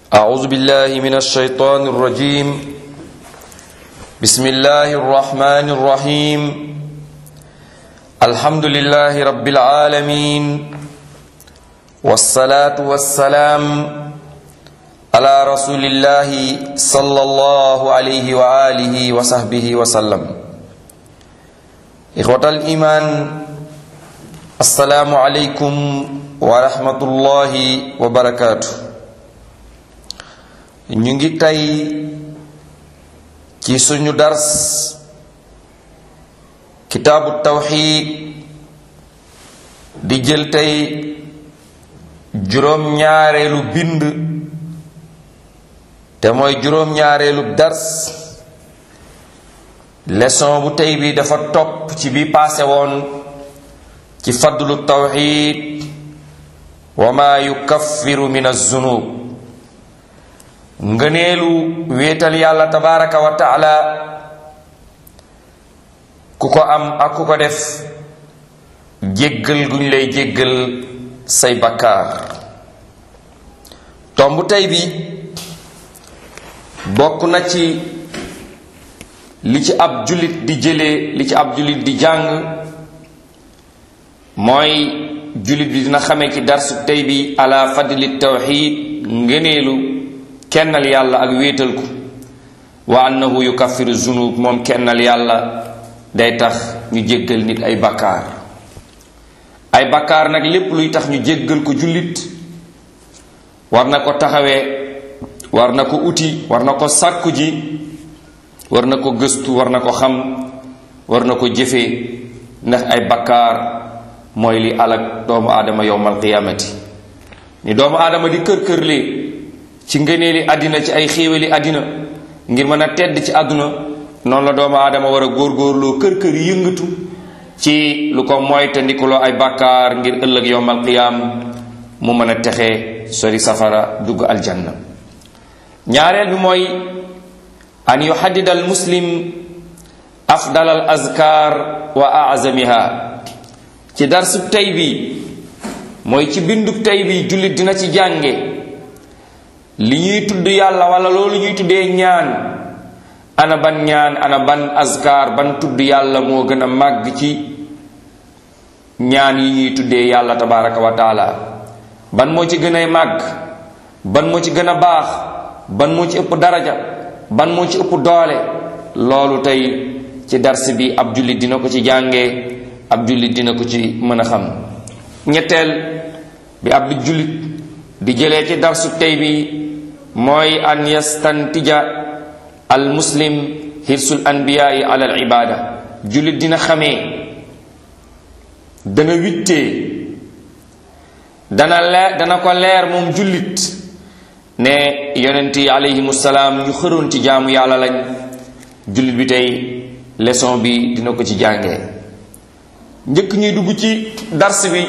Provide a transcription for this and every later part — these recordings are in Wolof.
أعوذ بالله من الشيطان الرجيم بسم الله الرحمن الرحيم الحمد لله رب العالمين والصلاة والسلام على رسول الله صلى الله عليه وآله وصحبه وسلم إخوة الإيمان السلام عليكم ورحمة الله وبركاته ñu ngi tey ci suñu dars kitaabu tawxiid di jël tey juróom-ñaareelu bind te mooy juróom-ñaareelu dars leçon bu tey bi dafa topp ci bi paase woon ci fadlu tawxiid wa ma yukaffiru min az-zunub ngëneelu wéetal yàlla tabaraka wa taala ku ko am ak ku ko def jéggal guñ lay jéggal say bakkaar tomb tey bi bokk na ci li ci ab jullit di jëlee li ci ab jullit di jàng mooy jullit bi dina xamee ci darsu tey bi ala fadli tawxid ngëneelu kennal yàlla ak wéetal ko wa annahu yukaffiru zunub moom kennal yàlla day tax ñu jéggal nit ay bakkaar ay bakkaar nag lépp luy tax ñu jéggal ko jullit war na ko taxawee war na ko uti war na ko sàkku ji war na ko gëstu war na ko xam war na ko jëfee ndax ay bakkaar mooy li alak doomu aadama yowmal qiyaamati ni doomu aadama di kër-kërlee ci ngëneeli àddina ci ay xéewali àddina ngir mën a tedd ci àdduna noonu la doomu aadama war a góorgóorloo kër kër yëngatu ci lu ko moytandikuloo ay bàkkaar ngir ëllëg yowmal qiyaam mu mën a texe sori safara dugg aljanna ñaareel bi mooy an yuhaddida al muslim afdal al azkar wa azamiha ci darsub tey bi mooy ci bindub tey bi jullit dina ci jànge li ñuy tudd yàlla wala loolu ñuy tuddee ñaan ana ban ñaan ana ban azkar ban tudd yàlla moo gën a màgg ci ñaan yi ñuy tuddee yàlla tabaraka wa taala ban moo ci gën a màgg ban moo ci gën a baax ban moo ci ëpp daraja ban moo ci ëpp doole loolu tey ci dars bi ab jullit dina ko ci jàngee ab jullit dina ko ci mën a xam ñetteel bi ab jullit di jëlee ci darsu tey bi mooy an yastantija al muslim hirsul anbiyaai ala al ibada jullit dina xamee dana wittee dana leer dana ko leer moom jullit ne yonent yi alayhimu salaam ñu xëroon ci jaamu yàlla lañ jullit bi tey leçon bi dina ko ci jàngee njëkk ñuy dugg ci dars bi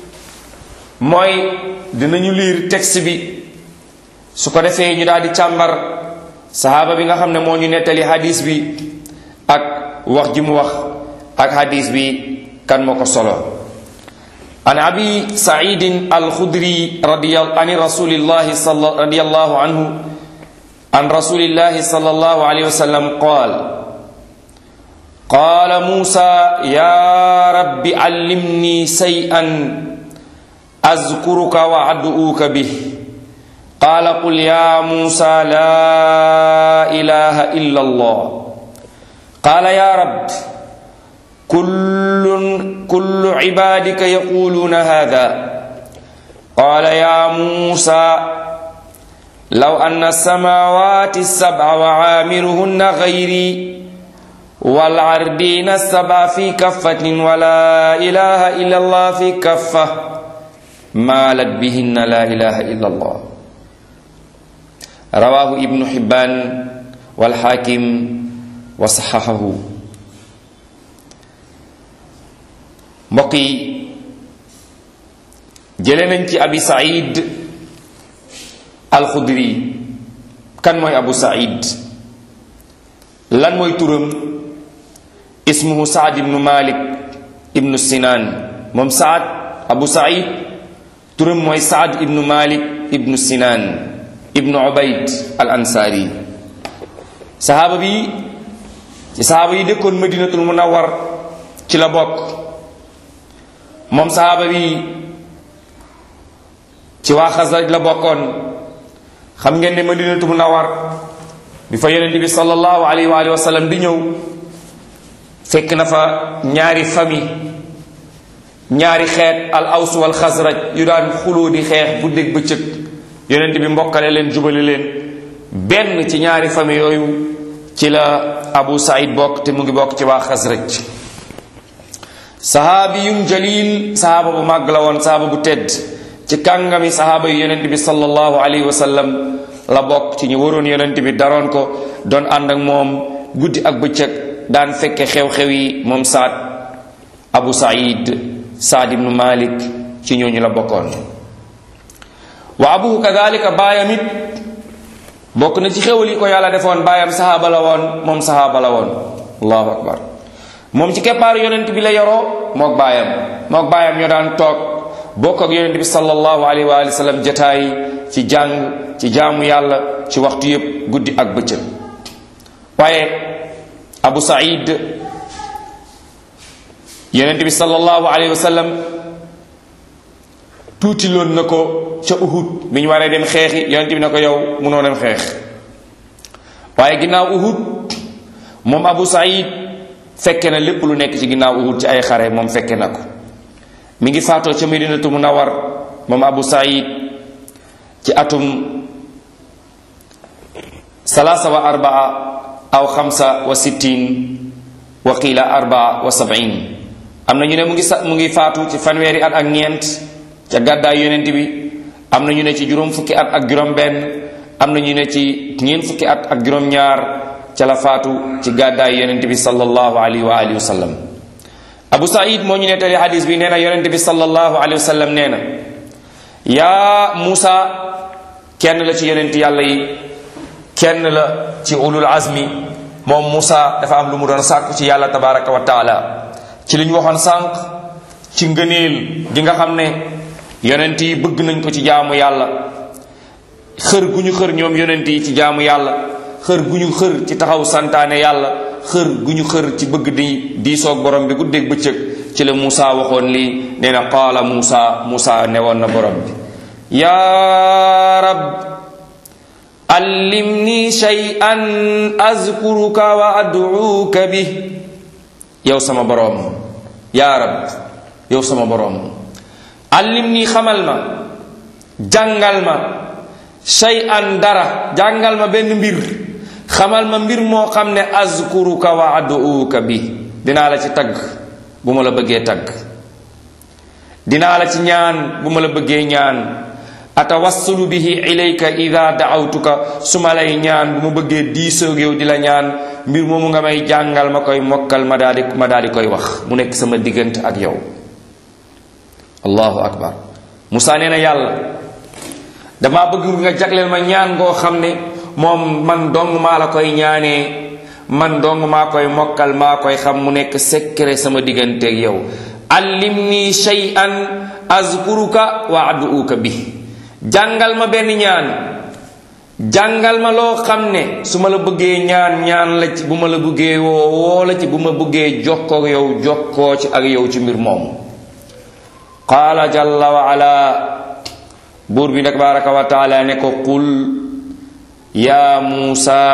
mooy dinañu liir texte bi su ko defee ñu daal di càmbar sahaaba bi nga xam ne moo ñu nettali hadis bi ak wax ji mu wax ak hadis bi kan moo ko solo an abi saidin alxudri an rasulillahi radiallahu anhu an rasulillahi sallallahu alayhi wa sallam qaal qaala muusa ya rabbi allimni shay'an azkuruka wa ad'uuka bih qaala qul ya muusa laa ilaha illa allah qaala ya rab kullun kullu cibaadika yaquluuna hada qaala ya muusa law anna samaawaati sabca wa caamiruhunna gayri والعردين السبع في كفة ولا إله إلا الله في كفة مالت بهن لا إله إلا الله رواه ابن حبان والحاكم وصححه mbokk yi jële nañ ci abi said alxudri kan mooy abu said lan mooy turam ismuhu saad ibnu malik ibnu sinaan moom saad abu said turam mooy saad ibnu malik ibnu sinaan ibnu ubayd al ansaari sahaaba bi ci sahaaba yi dëkkoon madinatul munawwar ci la bokk moom sahaaba bi ci waa xasraj la bokkoon xam ngeen ne madinatul munawwar bi fa yonente bi sallallahu alayhi wa alihi wa sallam di ñëw fekk na fa ñaari famille ñaari xeet al aws wal xasraj yu daan xuloo di xeex bu dégg bëccëg yonent bi mbokkale leen jubale leen benn ci ñaari famille yooyu ci la abu saïd bokk te mu ngi bokk ci waa xasraj sahaabiyun jalil sahaaba bu màgg la woon sahaaba bu tedd ci kàngami sahaaba yu yonent bi sallallahu alayhi wa sallam la bokk ci ñu waroon yonent bi daroon ko doon ànd ak moom guddi ak bëccëg daan fekke xew-xew yi moom saad abu saïd saad ibnu malik ci ñooñu la bokkoon wa abuhu kadalika baayam it bokk na ci xéwal yi ko yàlla defoon baayam sahaaba la woon moom sahaaba la woon allahu akbar moom ci keppaaru yonent bi la yoroo mook baayam mook baayam ñoo daan toog bokk ak yonent bi sallallahu alayhi wa sallam jataay ci jàng ci jaamu yàlla ci waxtu yépp guddi ak bëccëg waaye abu saïd yonent bi sallallahu alayhi wa sallam tuuti loon na ko ca uhud bi ñu waree dem xeexi yonent bi na ko yow munoo dem xeex waaye ginnaaw uhud moom abu saïd fekke na lépp lu nekk ci ginnaaw uhud ci ay xare moom fekke na ko mi ngi faatoo ca medinatu munawar moom abu saïd ci atum salaasa wa arbaa aw xamsa wa sittin wa qiila arbaa wa sabin am na ñu ne mu ngi sa mu ngi faatu ci fanweeri at ak ñeent ca gàddaay yonent bi am na ñu ne ci juróom fukki at ak juróom benn am na ñu ne ci ñeent fukki at ak juróom ñaar ca la faatu ci gàddaay yonent bi sallallahu alayhi wa alihi wa sallam abu saïd moo ñu nettali hadis bi nee na yonent bi sallallahu alayhi wa sallam nee na yaa muusa kenn la ci yonent yàlla yi kenn la ci ulul azmi moom muusa dafa am lu mu doon sàkku ci yàlla tabaraka wa taala ci li ñu waxoon sànq ci ngëneel gi nga xam ne yonent yi bëgg nañ ko ci jaamu yàlla xër gu ñu xër ñoom yonent yi ci jaamu yàlla xër gu ñu xër ci taxaw santaane yàlla xër gu ñu xër ci bëgg di diisoog borom bi guddeeg bëccëg ci la Muusa waxoon lii nee na qaala Muusa Muusa newoon na borom bi yaa rab allimni shay'an azkuruka wa ad'uuka bi yow sama boroom yaa rab yow sama boroom allimni xamal ma jàngal ma shay'an dara jàngal ma benn mbir xamal ma mbir moo xam ne azkuruka wa ad'uuka bi dinaa la ci tagg bu ma la bëggee tagg dinaa la ci ñaan bu ma la bëggee ñaan atawassulu bihi ilayka ida daawtuka su ma lay ñaan bu ma bëggee diisoog yow di la ñaan mbir moomu nga may jàngal ma koy mokkal ma daal di ma daal di koy wax mu nekk sama diggante ak yow allahu akbar Musaa nee na yàlla dama bëgg nga jagleel ma ñaan ngoo xam ne moom man dong maa la koy ñaanee man dong maa koy mokkal maa koy xam mu nekk secret sama diggante ak yow allimni shay'an azkuruka wa aduuka bi jàngal ma benn ñaan jàngal ma loo xam ne su ma la bëggee ñaan ñaan la ci bu ma la bëggee woo woo la ci bu ma bëggee jokkoo yow jokkoo ci ak yow ci mbir moomu qaala jalla wa ala buur bi nag baraka wa taala ne ko qul ya muusa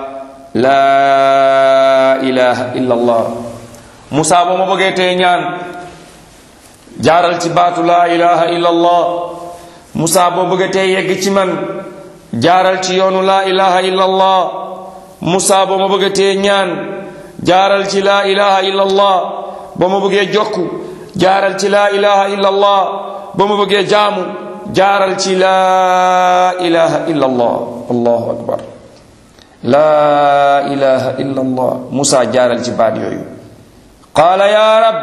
laa ilaha illa allah muusa boo ma bëggee tee ñaan jaaral ci baatu laa ilaha illa allah Musaa boo bëggatee yegg ci man jaaral ci yoonu laa ilaha illa allah Musaa boo ma bëggatee ñaan jaaral ci laa ilaha illa allah boo ma bëggee jokku jaaral ci laa ilaha illa allah boo ma bëggee jaamu jaaral ci laa ilaha illa allah allahu akbar laa ilaha illa allah Musaa jaaral ci baat yooyu qaala ya rab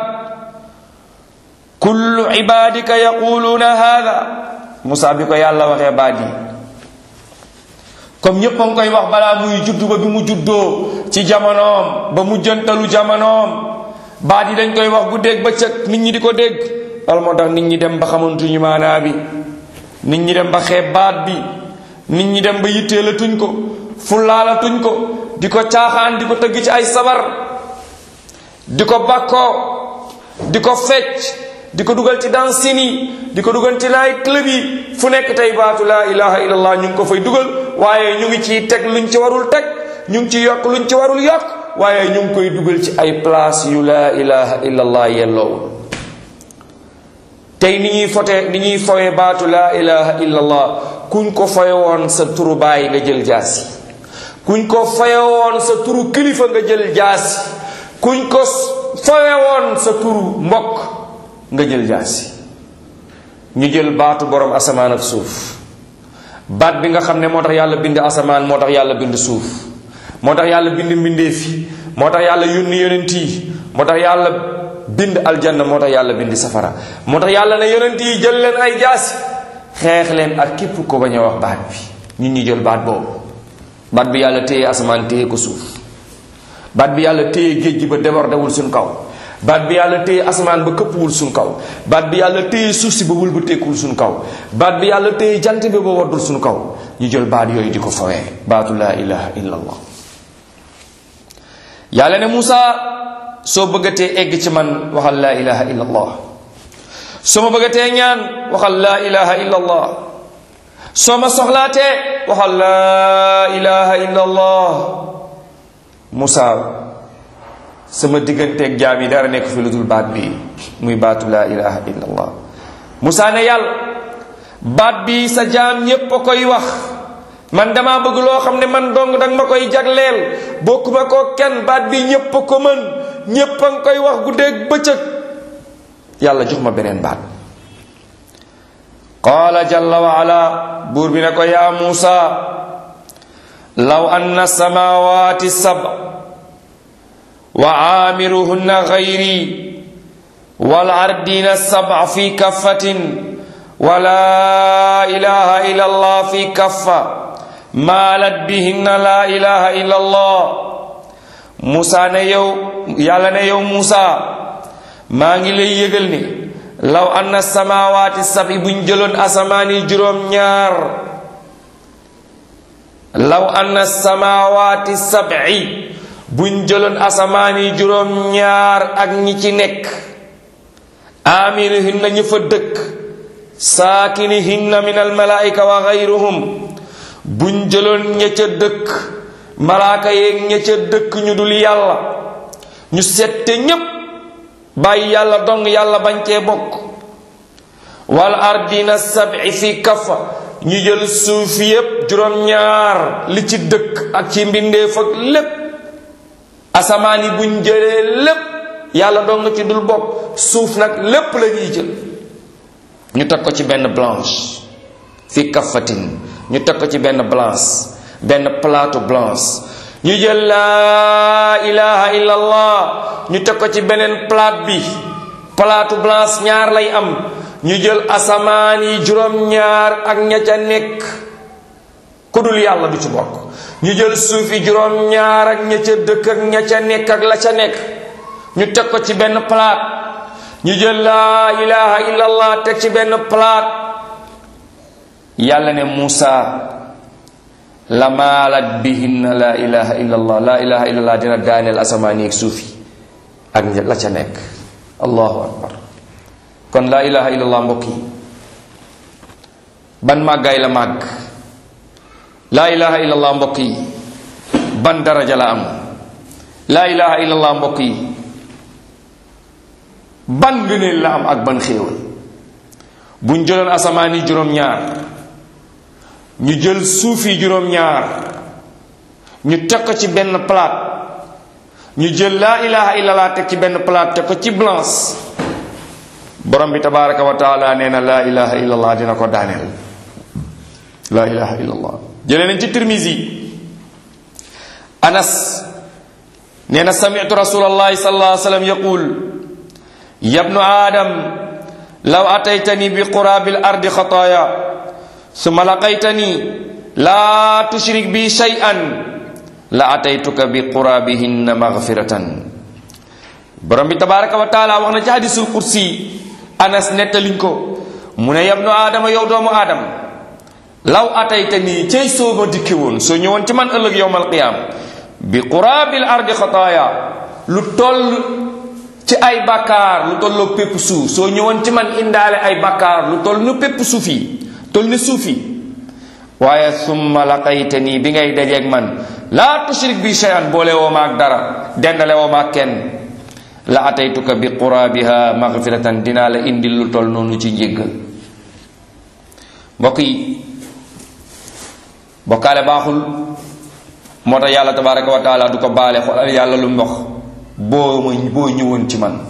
kullu ibadika yaquluuna hada Musaa bi ko yàlla waxee baat yi comme ñépp a ngi koy wax balaa muy juddu ba bi mu juddoo ci jamonoom ba mu jëntalu jamonoom baat yi dañ koy wax guddeeg bëccëg nit ñi di ko dégg loolu moo tax nit ñi dem ba xamantuñu maanaa bi nit ñi dem ba xeeb baat bi nit ñi dem ba yitteelatuñ ko fullaalatuñ ko di ko caaxaan di ko tëgg ci ay sabar di ko bakkoo di ko fecc di ko dugal ci dansin yi di ko dugal ci laay club yi fu nekk tey baatu laa ilaha illallah ñu ngi ko fay dugal waaye ñu ngi ciy teg luñ ci warul teg ñu ngi ci yokk luñ ci warul yokk waaye ñu ngi koy dugal ci ay place yu laa ilaha illallah yelloowu tey ni ñuy fote ni ñuy fowe baatu laa ilaha illallah kuñ ko foye woon sa turu baay nga jël jaasi kuñ ko foye woon sa turu kilifa nga jël jaasi kuñ ko fowe woon sa turu mbokk nga jël jaasi ñu jël baatu borom asamaan ak suuf baat bi nga xam ne moo tax yàlla bind asamaan moo tax yàlla bind suuf moo tax yàlla bind mbindeef yi moo tax yàlla yónni yonent yi moo tax yàlla bind aljanna moo tax yàlla bind safara moo tax yàlla ne yonent yi jël leen ay jaasi xeex leen ak képp ko bañ a wax baat bi ñun ñi jël baat boobu baat bi yàlla téye asamaan téye ko suuf baat bi yàlla téye géej gi ba débordewul suñ kaw baat bi yàlla téye asamaan ba këppwul suñ kaw baat bi yàlla téye suuf si ba wul ba tekkul suñ kaw baat bi yàlla téye jant bi ba waddul suñ kaw ñu jël baat yooyu di ko fawee baatu laa ilaha illa allah yàlla ne Moussa soo bëggatee egg ci man waxal laa ilaha illa allah soo ma bëggatee ñaan waxal laa ilaha illa allah soo ma soxlaatee waxal laa ilaha illa allah Moussa sama digganteeg jaam yi dara nekk fi lu dul baat bi muy baatu laa ilaha illa allah Moussa ne yàlla baat bi sa jaam ñépp a koy wax man dama bëgg loo xam ne man dong danga ma koy jagleel bokkuma ko kenn baat bi ñépp a ko mën ñépp a nga koy wax guddeeg bëccëg yàlla jox ma beneen baat qaala jalla wa ala buur bi ne ko yaa muusa law anna samawati sab wa aamiruhunna gayri wal ardina sab fi kaffatin wa la ilaha illa allah fi kaffa maalat bihinna la ilaha illa allah Musa ne yow yàlla ne yow Musa maa ngi lay yëgal ni law anna samawaati sabi buñ jëloon asamaani juróom ñaar law anna samawaati sabi buñ jëloon asamaani juróom ñaar ak ñi ci nekk aamirihinna ñi fa dëkk saakinihinna min almalaika wa gayruhum buñ jëloon ña ca dëkk malaaka yeeg ña ca dëkk ñu dul yàlla ñu sette ñépp bàyyi yàlla dong yàlla bañ cee bokk wal ardina sabi fi kafa ñu jël suuf yépp juróom-ñaar li ci dëkk ak ci mbindeef ak lépp asamaan yi buñ jëlee lépp yàlla dong ci dul bokk suuf nag lépp la ñuy jël ñu teg ko ci benn blanche fi kafatin ñu teg ko ci benn blanche benn plateau blanche ñu jël laa ilaha illallah ñu teg ko ci beneen plate bi plateau blanche ñaar lay am ñu jël asamaan yi juróom-ñaar ak ña ca nekk ku dul yàlla du ci bokk ñu jël suuf yi juróom-ñaar ak ña ca dëkk ak ña ca nekk ak la ca nekk ñu teg ko ci benn plate ñu jël laa ilaha illallah teg ci benn plate yàlla ne Muusa la maalat bihinna la ilaha illallah la ilaha illallah dina daaneel asamaan yeeg suuf yi ak la ca nekk allahu akbar kon la ilaha illallah mbokk yi ban màggaay la màgg la ilaha illallah mbokk yi ban daraja la am la ilaha illallah mbokk yi ban ngëneel la am ak ban xéewal buñ jëloon asamaan yi juróom-ñaar ñu jël suuf yi juróom-ñaar ñu teg ko ci benn plate ñu jël laa ilaha illallah teg ci benn plate teg ko ci blanche borom bi tabaraka wa taala nee na laa ilaha illallah dina ko daaneel laa ilaha illallah jëlee nañ ci tirmisi anas nee na samitu rasulallahi sallallahu alayhi wa sallam yaqul yabnu adam law ataytani bi qurabil ardi xataaya summa laqaytani laa tushrik bi shay'an la ataytuka bi qurabihinna maghfiratan borom bi tabaraka wa taala wax na ci hadisul kursi anas nettaliñ ko mu ne yabnu aadama yow doomu aadama law atayta nii cey soo ma dikke woon soo ñëwoon ci man ëllëg yowmal qiyaam bi quraabil ardi xataaya lu toll ci ay bakkaar lu tolloo pépp suuf soo ñëwoon ci man indaale ay bakkaar lu toll nu pépp suuf yi toll ni suuf yi waaye summa laqayta nii bi ngay dajeeg man laa tushrik bi shay'an boole woo ma ak dara dendale woo ma ak kenn la ataytuka bi quraabiha magfiratan dinaa la indil lu toll noonu ci njéggal mbokk yi bokkaale baaxul moo tax yàlla tabaraka wa taala du ko baale xoolal yàlla lu mbox boo ma boo ñëwoon ci man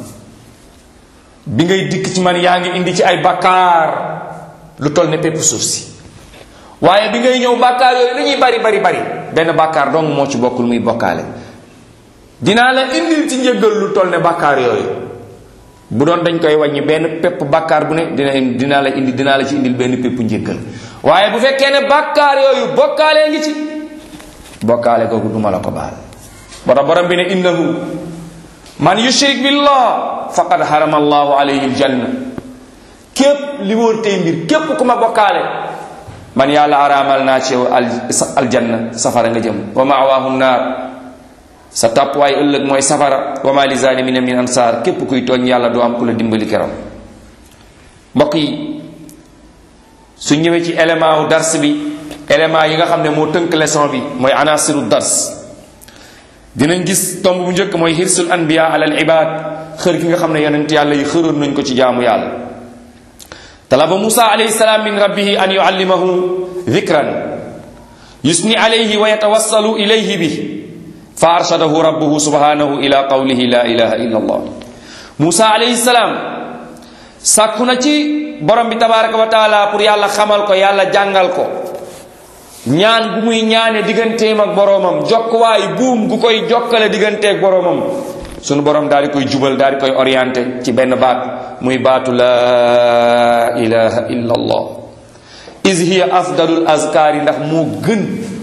bi ngay dikk ci man yaa ngi indi ci ay bakkaar lu toll ne pépp suuf si waaye bi ngay ñëw bakkaar yooyu lu ñuy bari bari bari benn bakkaar dong moo ci bokkul muy bokkaale dinaa la indil ci njëggal lu toll ne bakkaar yooyu bu doon dañ koy wàññi benn pépp bakkaar bu ne dina dinaa la indi dinaa la ci indil benn pépp njëggal waaye bu fekkee ne bakkaar yooyu bokkaalee ngi ci bokkaale googu duma la ko baal moo tax borom bi ne innahu man yushrik billah faqad harama allahu alayhi aljanna képp li wóor tey mbir képp ku ma bokkaale man yàlla araamal naa ci yow aljanna safara nga jëm wa ma'waahu naar sa tàppuwaay ëllëg mooy safara wa ma li zalimina min ansaar képp kuy tooñ yàlla doo am ku la dimbali keroog mbokk yi su ñëwee ci élément wu dars bi élément yi nga xam ne moo tënk leçon bi mooy anasiru dars dinañ gis tomb bu njëkk mooy hirsul anbiya ala al ibad xër gi nga xam ne yonent yàlla yi xëroon nañ ko ci jaamu yàlla talaba musa alayhi salaam min rabbihi an yuallimahu dhikran yusni alayhi wa yatawassalu ilayhi bi fa arshadahu rabbuhu subhanahu ila qawlihi la ilaha illa allah musa alayhi salaam sàkku na ci borom bi tabaraka wa taala pour yàlla xamal ko yàlla jàngal ko ñaan gu muy ñaane digganteem ak boroomam jokkuwaay buum gu koy jokkale digganteeg boroomam sunu borom daal di koy jubal daal di koy orienté ci benn baat muy baatu laa ilaha illa allah is hiya afdalul azkaar yi ndax moo gën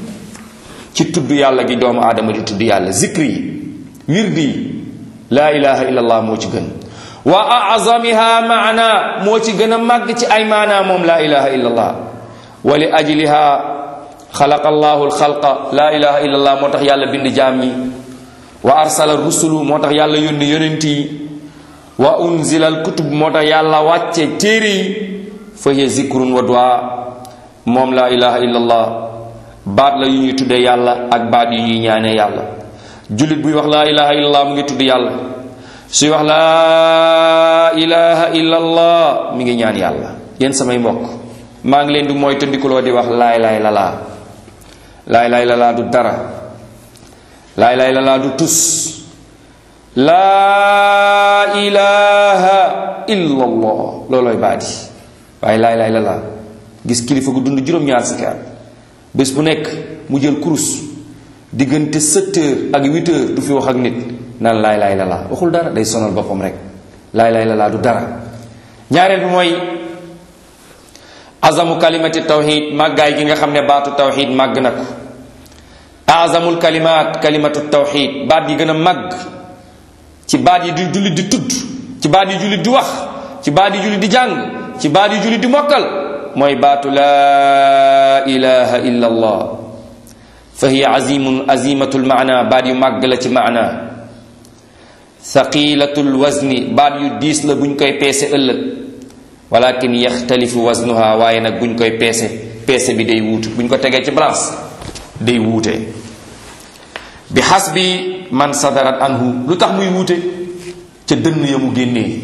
ci tudd yàlla gi doomu aadama di tudd yàlla zikri yi wirdi yi laa ilaha illa allah moo ci gën wa azamiha maana moo ci gën a màgg ci ay maana moom laa ilaha illa allah wa li ajliha xalaqa allahu alxalqa laa ilaha illa allah moo tax yàlla bind jaam ñi wa arsala rusulu moo tax yàlla yónni yonent yi wa unzila alkutub moo tax yàlla wàcce téere yi fa hiya zikrun wa du'a moom laa ilaha illa allah baat la yu ñuy tuddee yàlla ak baat yu ñuy ñaanee yàlla jullit buy wax laa ilaha illa allah mu ngi tudd yàlla suy wax laa ilaha illa allah mi ngi ñaan yàlla yéen samay mbokk maa ngi leen di mooy tëndikuloo di wax laay laay lalaa laay laay lalaa du dara laay laay lalaa du tus laa ilaha illa allah loolooy baati waaye laay laay lalaa gis kilifa gu dund juróom-ñaar fukki at bés bu nekk mu jël kurus diggante sept heures ak huit heures du fi wax ak nit naan laay laay lalaa waxul dara day sonal boppam rek laay laay lalaa du dara ñaareel bi mooy azamu kalimati tawxid màggaay gi nga xam ne baatu tawxid màgg na ko azamul kalimaat kalimatu tawxid baat yi gën a màgg ci baat yi di jullit di tudd ci baat yi jullit di wax ci baat yi jullit di jàng ci baat yi jullit di mokkal mooy baatu laa ilaha illa allah fa hiya azimun azimatul maana baat yu màgg la ci maana thaqilatul wazni baat yu diis la buñ koy peese ëllëg walakin yaxtalifu waznuha waaye nag buñ koy peese peese bi day wuute buñ ko tegee ci balance day wuute bi xasbi man sadarat anhu lu tax muy wuute ca dënn ya mu génnee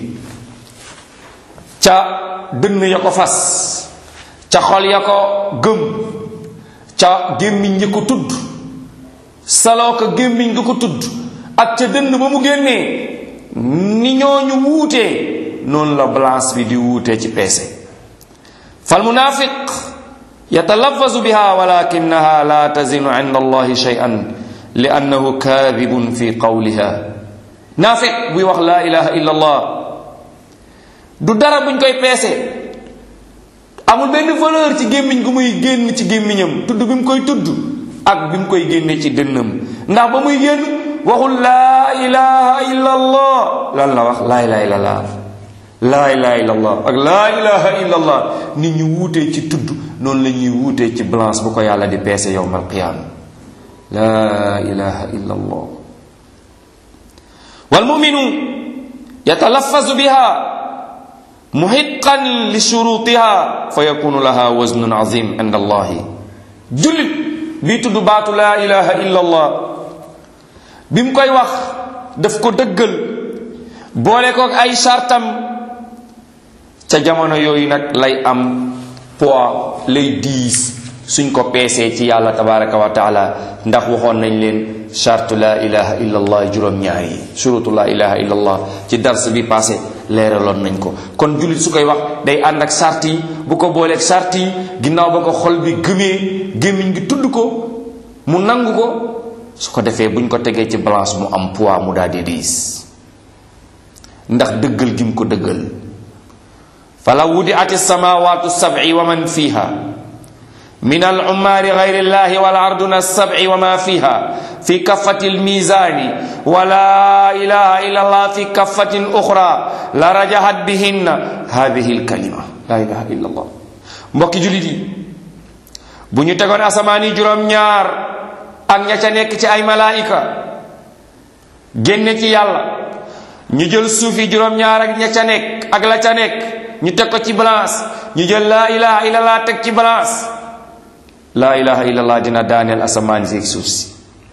ca dënn ya ko fas ca xol ya ko gëm ca gémmiñ ya ko tudd saloo ko gémmiñ nga ko tudd ak ca dënn ba mu génnee ni ñooñu wuutee noonu la balance bi di wuutee ci peese fal munafiq yatalafazu biha walakinaha la tazinu inda allahi shay'an li annahu kadibun fi qawliha naafiq buy wax laa ilaha illa allah du dara buñ koy peese amul benn valeur ci gémmiñ gu muy génn ci gémmiñam tudd bi mu koy tudd ak bi mu koy génne ci dënnam ndax ba muy génn waxul laa ilaha illa allah lan la wax laa ilaha illa allah laa ilaha illa allah ak laa ilaha illa allah nit ñu wuutee ci tudd noonu la ñuy wuutee ci balance bu ko yàlla di peese yowmal qiyaama laa ilaha illa allah walmuminu yatalafazu biha muhiqan li shurutiha fa yakunu laha waznun azim inda allahi jullit bii tudd baatu laa ilaha illa allah bi mu koy wax daf ko dëggal boole ko ay sartam ca jamono yooyu nag lay am poids lay diis suñ ko peesee ci yàlla tabaraka wa taala ndax waxoon nañ leen chartu la ilaha illa allah juróom-ñaar yi surutu la ilaha illa allah ci dars bi passé leeraloon nañ ko kon jullit su koy wax day ànd ak sart yi bu ko booleeg sart yi ginnaaw ba ko xol bi gëmee gémmiñ gi tudd ko mu nangu ko su ko defee buñ ko tegee ci balance mu am poids mu daal di diis ndax dëggal gi mu ko dëggal fala wudi ati samawatu sab'i wa man fiha min al ummaari gayri llahi wal arduna sab'i wa ma fiha fi kaffati al mizani wa la ilaha illa allah fi kaffatin ukhra la rajahat bihinna hadhihi al kalima la ilaha illa allah mbokki julit yi bu ñu tegoon asamaan yi juróom-ñaar ak ña ca nekk ci ay malaayika génne ci yàlla ñu jël suuf yi juróom-ñaar ak ña ca nekk ak la ca nekk ñu teg ko ci balance ñu jël laa ilaha illallah teg ci balance laa ilaha illallah dina daaneel asamaan si suuf si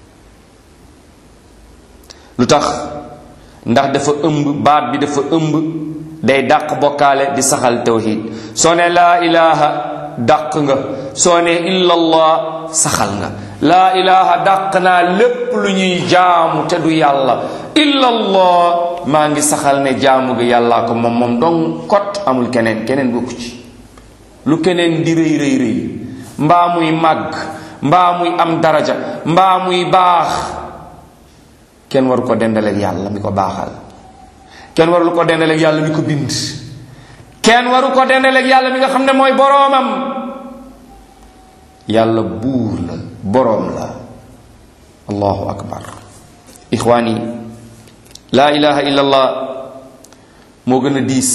lu tax ndax dafa ëmb baat bi dafa ëmb day dàq bokkaale di saxal tawhid soo ne laa ilaha dàq nga soo ne illallah saxal nga laa ilaha dàq naa lépp lu ñuy jaamu te du yàlla illallah maa ngi saxal ne jaamu gi yàllaa ko moom moom dong kot amul keneen keneen bokku ci lu keneen di rëy rëy rëy mbaa muy màgg mbaa muy am daraja mbaa muy baax kenn waru ko dendaleeg yàlla mi ko baaxal kenn waru ko dendaleeg yàlla mi ko bind kenn waru ko dendaleeg yàlla mi nga xam ne mooy boroomam yàlla buur la boroom la allahu akbar ixwaani laa ilaha illallah moo gën a diis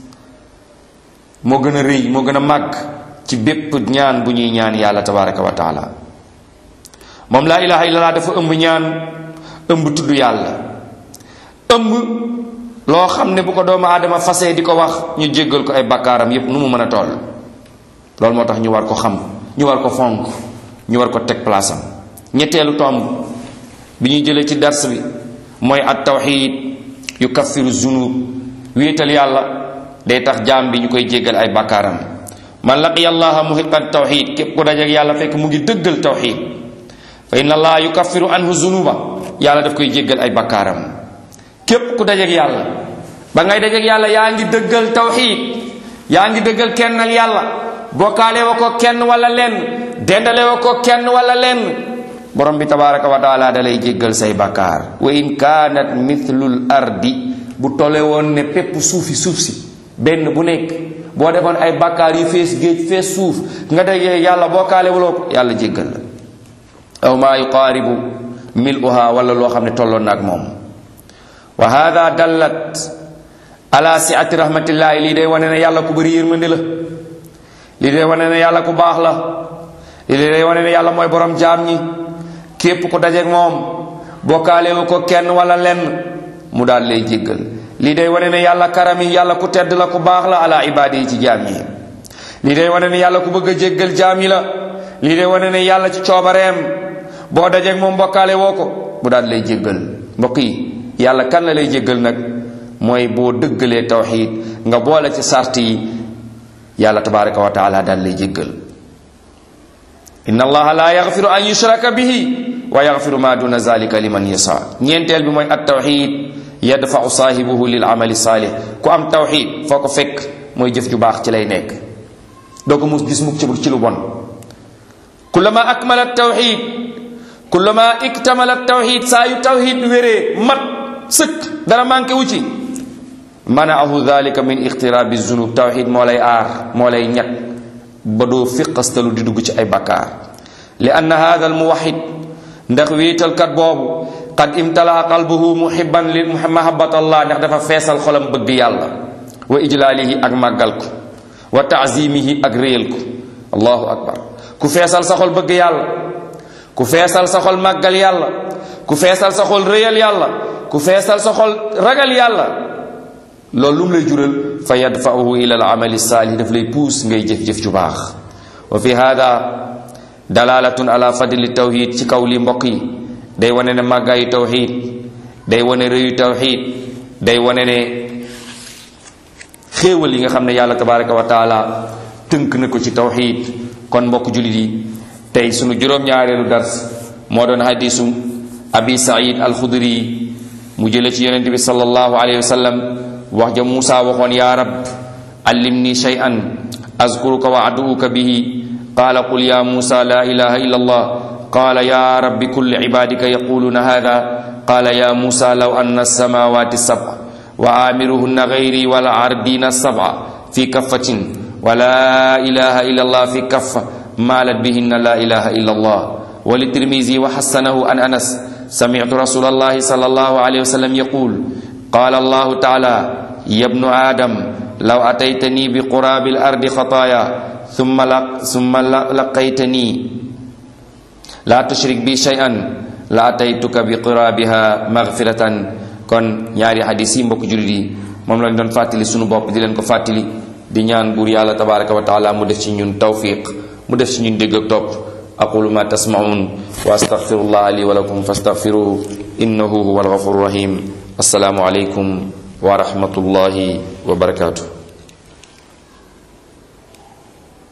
moo gën a rëy moo gën a màgg ci bépp ñaan bu ñuy ñaan yàlla tabaraka wa taala moom laa ilaha illallah dafa ëmb ñaan ëmb tudd yàlla ëmb loo xam ne bu ko doomu aadama fasee di ko wax ñu jéggal ko ay bakkaaram yépp nu mu mën a toll loolu moo tax ñu war ko xam ñu war ko fonk ñu war ko teg place am ñetteelu tomb bi ñuy jëlee ci dars bi mooy at tawxid yu kaffiru zunub wéetal yàlla day tax jaam bi ñu koy jéggal ay bakkaaram man laqiya allaha muhiqan tawxid képp ku dajeek yàlla fekk mu ngi dëggal tawxid fa inna allaha yukaffiru anhu zunuba yàlla daf koy jéggal ay bakkaaram képp ku dajeek yàlla ba ngay dajeek yàlla yaa ngi dëggal tawxid yaa ngi dëggal kennal yàlla bokkaale wa ko kenn wala lenn dendale wa ko kenn wala lenn borom bi tabaraka wa taala da lay jéggal say bakkaar wa in kaanat mithlul ardi bu tole woon ne pépp suufi suuf si benn bu nekk boo defoon ay bakkaar yu fees géej fees suuf nga dajee yàlla bokkaale wuloo ko yàlla jéggal la aw maa yuqaaribu miluha wala loo xam ne tolloon na ak moom wa hada dallat ala siati rahmatillahi lii day wane ne yàlla ku bëri yërmande la lii day wane ne yàlla ku baax la lii day wane ne yàlla mooy borom jaam ñi képp ku dajeek moom bokkaalewu ko kenn wala lenn mu daal lay jéggal lii day wane ne yàlla karami yàlla ku tedd la ku baax la ala ibaadi yi ci jaam yi lii day wane ne yàlla ku bëgg a jéggal jaam yi la lii day wane ne yàlla ci coobareem boo dajeek moom bokkaale woo ko mu daal lay jéggal mbokk yi yàlla kan la lay jéggal nag mooy boo dëggalee tawxiid nga boole ci sart yi yàlla tabaraka wa taala daal lay jéggal inna allaha la yaxfiru an yushraka bihi wa yaxfiru ma duna zalika liman yasa ñeenteel bi mooy at tawxid yadfau saahibuhu lil amali saalih ku am tawxid foo ko fekk mooy jëf ju baax ci lay nekk doo ko mus gis mukk ci lu bon kullama akmala tawxid kullama iktamala tawxid saa yu tawxid wéree mat sëkk dara manqué wu ci manaahu dalika min ixtiraabi zunub tawxid moo lay aar moo lay ñag ba doo fiqastalu di dugg ci ay bakkaar li anna hada al muwaxid ndax wéetalkat boobu qad imtalaa qalbuhu muhibban li mahabbat allah ndax dafa feesal xolam bëgg yàlla wa ijlaalihi ak màggal ko wa taazimihi ak réyal ko allahu akbar ku feesal sa xol bëgg yàlla ku feesal sa xol màggal yàlla ku feesal sa xol rëyal yàlla ku feesal sa xol ragal yàlla loolu lu mu lay jural fa yadfa'uhu ila al amali saalih daf lay puus ngay jëf-jëf ju baax wa fi hada dalalatun ala fadli tawhid ci kaw li mbokk yi day wane ne màggaayu tawhid day wane rëyu tawhid day wane ne xéewal yi nga xam ne yàlla tabaraka wa taala tënk na ko ci tawxid kon mbokk jullit yi tey sunu juróom-ñaareelu dars moo doon hadisu abi said alxudri mu jële ci yonente bi sallallahu alayhi wa sallam wax ja muusa waxoon yaa rab allimni shay'an azkuruka wa aduuka bihi qaala qul ya muusa la ilaha illa allah qaala ya rabbi kulli ibadika yaquluna hada qaala ya muusa law anna alsamawati sab'a wa amiruhunna gayri wala ardina sab'a fi kaffatin wa la ilaha illa allah fi kaffa maalat bihinna la ilaha illa allah wa litirmizi wa xassanahu an anas sami'tu rasulallahi sallallahu alayhi wa sallam yaqul qala allahu taala ya ibnu adam law ataytani bi qurabi al-ardi khataaya thumma la thumma laqaytani la tushrik bi shay'an la ataytuka bi qurabiha maghfiratan kon ñaari hadis yi mbokk jullit yi moom lañ doon fàttali sunu bopp di leen ko fàttali di ñaan buur yàlla tabaraka wa taala mu def ci ñun tawfiq mu def ci ñun dégg ak topp aqulu ma tasmaun wa astaghfirullah li wa lakum fastaghfiruhu innahu huwa alghafur rahim assalaamu alaykum wa rahmatullahi wa barakatuh